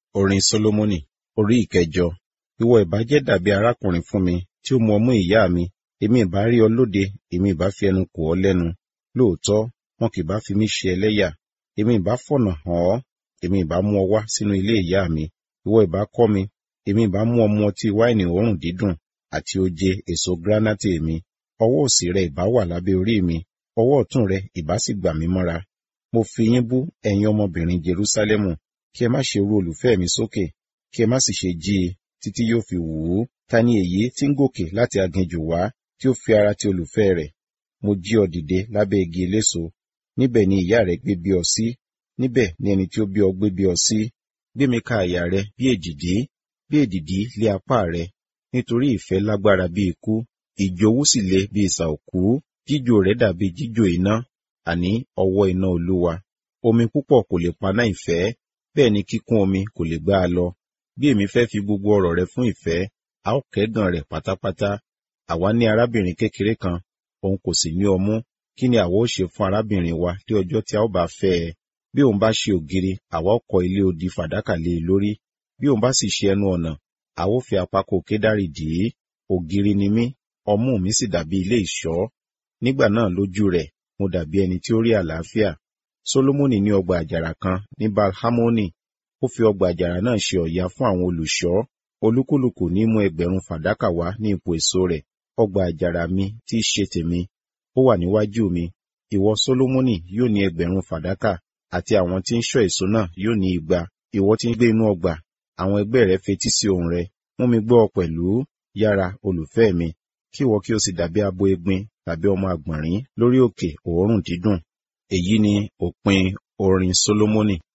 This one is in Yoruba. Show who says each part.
Speaker 1: Orin Sólómọ́nì orí ìkẹjọ. Ìwọ ìbá jẹ́ dàbí arákùnrin fún mi tí ó mu ọmú ìyá mi, èmi ìbá rí ọ lóde, èmi ìbá fi ẹnu kò ọ́ lẹ́nu. Lóòótọ́, wọn kì bá fi mí ṣe ẹlẹ́yà, èmi ìbá fọ̀nà hàn ọ́, èmi ìbá mú ọ wá sínú ilé ìyá mi. Ìwọ ìbá kọ́ mi, èmi ìbá mú ọ mu ọtí wáìnì òórùn dídùn àti oje èso gránáìtì mi. Ọwọ́ òsì rẹ ìbá wà lábẹ́ orí mi, ọwọ́ ọ̀tún rẹ ìbá sì gbà mí mọ́ra. Mo fi yín bú ẹ̀yin ọmọbìnrin Jerúsálẹ́mù, kí ẹ má ṣe ru olùfẹ́ mi sókè, kí ẹ má sì ṣe jí i títí yóò fi wù ú. Ta ni èyí tí ń gòkè láti aginjù wá tí ó fi ara ti olùfẹ́ rẹ̀? Mo jí ọ dìde lábẹ́ igi eléso, níbẹ̀ ni ìyá rẹ gbé bí ọ sí, níbẹ̀ ni ẹni tí ó bí ọ gbé bí ọ sí. Gbé mi ka àyà rẹ bí èdìdí, bí èdìdí lé apá rẹ, nítorí ìfẹ́ lágbára bí ikú, ìjowú sì le bí isà òkú, jíjò rẹ̀ dàbí jíjò iná, àní ọwọ́ iná Olúwa. Omi púpọ̀ kò lè paná ìfẹ́, bẹ́ẹ̀ ni kíkún omi kò lè gbá a lọ. Bí èmi fẹ́ fi gbogbo ọrọ̀ rẹ fún ìfẹ́, a ó kẹ́gàn rẹ̀ pátápátá. Àwa ní arábìnrin kékeré kan, òun kò sì ní ọmú. Kí ni àwa ó ṣe fún arábìnrin wa ní ọjọ́ tí a ó bá fẹ́ ẹ? Bí òun bá ṣe ògiri, àwa ó kọ́ ilé odi fàdákà lé e lórí. Bí òun bá sì ṣe ẹnu ọ̀nà, a ó fi àpákò kédárì dì í. Ògiri ni mí, ọmú mi sì dàbí ilé ìṣọ́. Nígbà náà lójú rẹ̀, mo dàbí ẹni tí ó rí àlàáfíà. Sólómọ́nì ní ọgbà àjàrà kan ní Balhamoni. Ó fi ọgbà àjàrà náà ṣe ọ̀yà fún àwọn olùṣọ́. Olúkúlùkù ní mú ẹgbẹ̀rún fàdákà wá ní ipò èso rẹ̀. Ọgbà àjàrà mi tí í ṣe tèmi, ó wà níwájú mi. Ìwọ Sólómọ́nì yóò ní ẹgbẹ̀rún fàdákà, àti àwọn tí ń ṣọ́ èso náà yóò ní igba. Ìwọ tí ń gbé inú ọgbà, àwọn ẹgbẹ́ rẹ fetí sí ohùn rẹ. Mú mi gbọ́ ọ pẹ̀lú, yára olùfẹ́ mi, kí ìwọ kí o sì dàbí abo egbin tàbí ọmọ àgbọ̀nrín lórí òkè òórùn dídùn. Èyí ni òpin orin Sólómọ́nì.